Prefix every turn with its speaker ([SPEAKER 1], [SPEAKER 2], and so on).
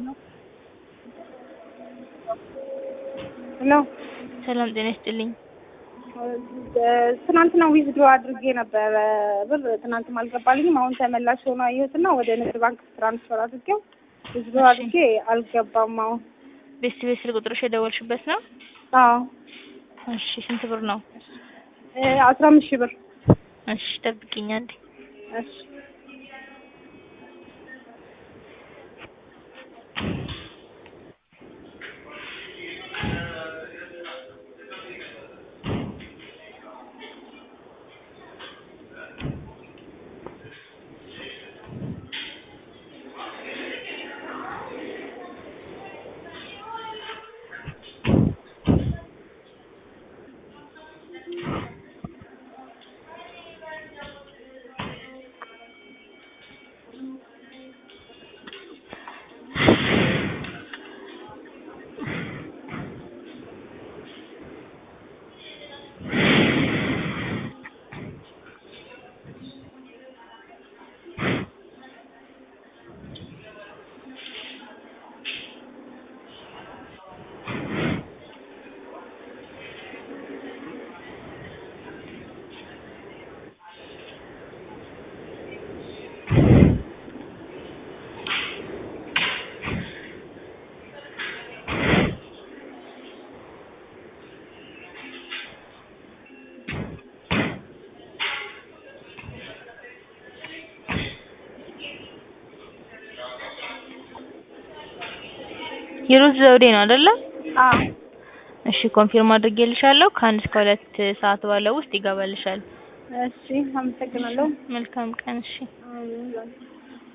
[SPEAKER 1] ሄሎ
[SPEAKER 2] ሰላም ጤና ይስጥልኝ።
[SPEAKER 1] ትናንትና ዊዝድሮ አድርጌ ነበረ ብር ትናንትም አልገባልኝም። አሁን ተመላሽ ሆኖ አየሁትና ወደ ንግድ ባንክ ትራንስፈር አድርጌው ዊዝድሮ አድርጌ አልገባም። አሁን
[SPEAKER 2] ቤት ቤት ስልክ ቁጥርሽ የደወልሽበት ነው?
[SPEAKER 1] አዎ
[SPEAKER 2] እሺ ስንት ብር ነው?
[SPEAKER 1] አስራ አምስት ሺህ ብር።
[SPEAKER 2] እሺ ጠብቂኝ አንዴ።
[SPEAKER 1] እሺ
[SPEAKER 2] ሂሩት ዘውዴ ነው አይደለ?
[SPEAKER 1] አዎ
[SPEAKER 2] እሺ ኮንፊርም አድርጌልሻለሁ። ከአንድ እስከ ሁለት ሰዓት ባለው ውስጥ ይገባልሻል።
[SPEAKER 1] እሺ አመሰግናለሁ።
[SPEAKER 2] መልካም ቀን። እሺ
[SPEAKER 1] አሜን።